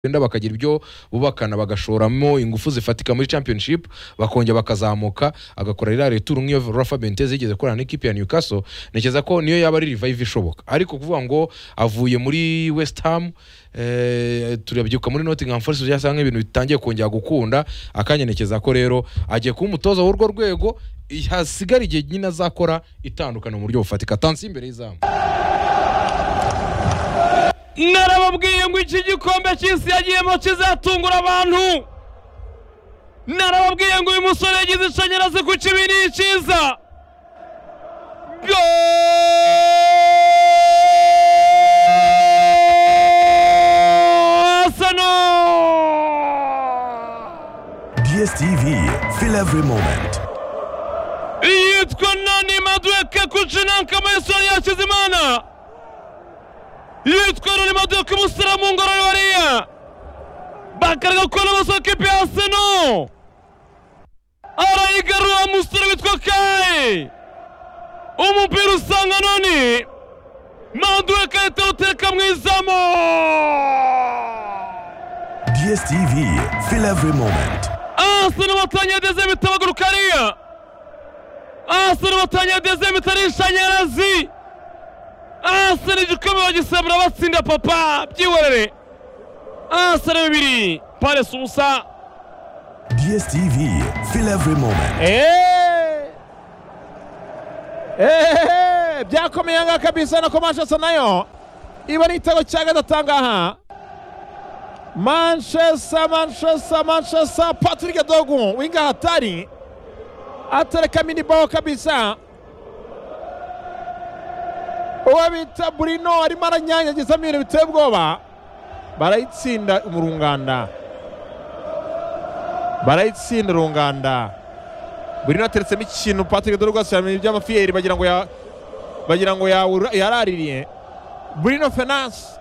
wenda bakagira ibyo bubakana bagashoramo ingufu zifatika muri championship bakongera bakazamuka agakora ririya returu nk'iyo rafa benteze yigeze akorana n'ikipe ya newcastle ntekereza ko niyo yaba ari revive ishoboka ariko kuvuga ngo avuye muri west ham eh, turabyibuka muri nottingham forest byasa nk'ibintu bitangiye kongera gukunda akanya ntekereza ko rero agiye kuba umutoza w'urwo rwego hasigara igihe nyine azakora itandukana mu buryo bufatika tansi imbere y'izamu narababwiye ngo iki gikombe cy'isi yagiyemo kizatungura abantu narababwiye ngo uyu musore yagize ishanyarazi ku kibiri cyiza gasano DSTV, feel every moment. yitwa nani maduweke kucinanka mayisoni yakize imana yitwa nani maduweke umusiramu ngororero bariya bakaraga ko n'amasoko ipi hasi no arayigarura umusore witwa kayi umupira usanga noni maduweke ahita awuteka mu izamu DSTV, feel every moment. Arsenal batangiye dezeme itabaguruka hariya Arsenal batangiye dezeme itari ishanyarazi Arsenal igikombe bagisabura batsinda papa byihorere Arsenal bibiri Paris ubusa DSTV, feel every moment. ehehe byakomeye aha ngaha kabisa nako manchester nayo iba ari igitego cya gatatu aha ngaha manchester manchester manchester patrick dogu winga hatari atareka minibaho kabisa uwo bita burino arimo aranyanyagizamo ibintu biteye ubwoba barayitsinda mu runganda barayitsinda runganda burino ateretsemo ikintu patrick dogu asubiramo iby'amafiyeri bagira ngo ya bagira ngo yawura- yaraririye burino fenanse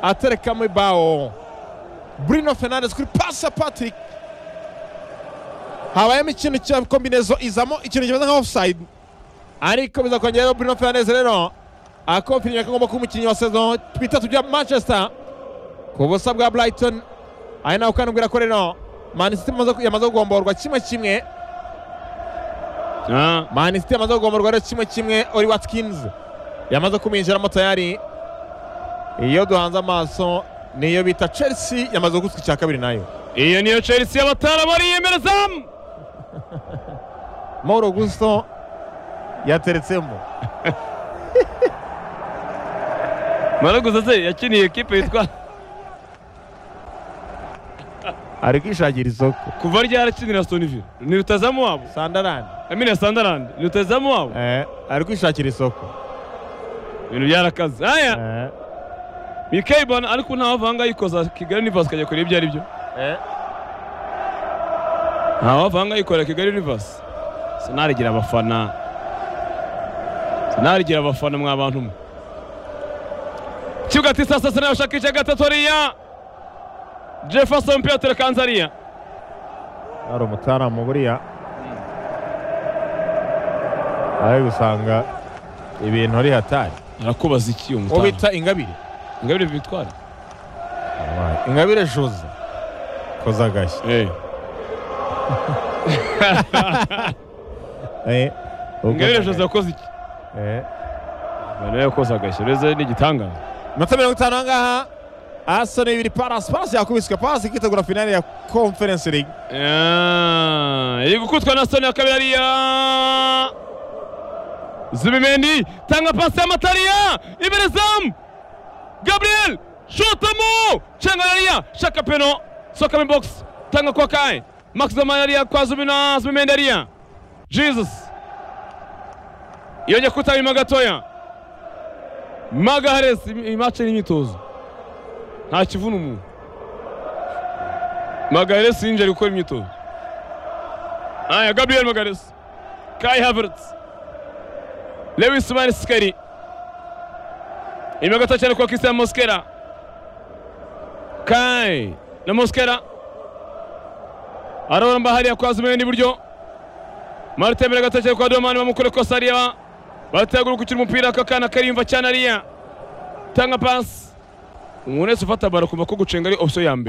aterekamo ibaho Bruno Fernandes kuri pasi ya Patrick habayemo ikintu cya kombinezo izamo ikintu kimeze nka offside ariko biza kongeraho Bruno Fernandes rero akomfirije ko agomba kuba umukinnyi wa saison twitatu bya Manchester ku busa bwa Brighton ari nawe ukanubwira ko rero Man City imaze ku- yamaze kugomborwa kimwe kimwe Man City yamaze kugomborwa rero kimwe kimwe Oli Watkins yamaze kumwinjiramo tayari iyo duhanze amaso niyo bita Chelsea yamaze gutswa icya kabiri nayo iyo niyo Chelsea y'abatara bariyemerezamu Mauro Gusto yateretsemo maraguza se yakiniye ekipe yitwa ari kwishakira isoko kuva ryarakinira Stoneville ni rutazamu wabo sandarani Amina Sandarand ni rutazamu wabo eh, ari kwishakira isoko ibintu byarakaze aya eh, Mikael Bana ariko ntawe avanga yikoza Kigali Universe kajya kureba ibyo ari byo eh. ntawe avanga yikorera Kigali Universe sinarigira abafana sinarigira abafana mwa bantu mwe kibuga ati sasa sinabashakisha gatatu hariya Jefferson Piotr Kanzaria ari umutaramu buriya ari gusanga ibintu ari hatari arakubaza iki uwo uwo mutana bita ingabire ngabire bitwara ingabire jose koza agashyi eh Eh, ukoza ngabire agashyi. Jose yakoze iki Eh. bana yakoze agashya reze ni igitangaza Minota mirongo itanu aha ngaha Arsenal ibiri Palace Palace yakubiswe Palace ikitegura finale ya Conference League Ah, iri gukutwa na soni ya kabiri ariya zubimendi tanga pasi y'amatariya imbere zamu gabriel shotamo cenga yariya shaka peno soka mu box tanga kwa kaye max zamani yariya kwa zubina zubimendi yariya jesus yongeye kuwutanga inyuma gatoya magahares imace n'imyitozo nta kivuna umuntu Magalhães yinjira gukora imyitozo aya gabriel Magalhães kai havertz lewis marisikari inyuma gato cyane kwa christian mosquera kai na mosquera araramba hariya kwa zumendi iburyo marite imbere gato cyane kwa domani bamukore kosa hariya baratagura gukina umupira akakana kariyumva cyane hariya tanga pasi umuntu wese ufata baro kumva ko gucenga ari opsiyo ya mbere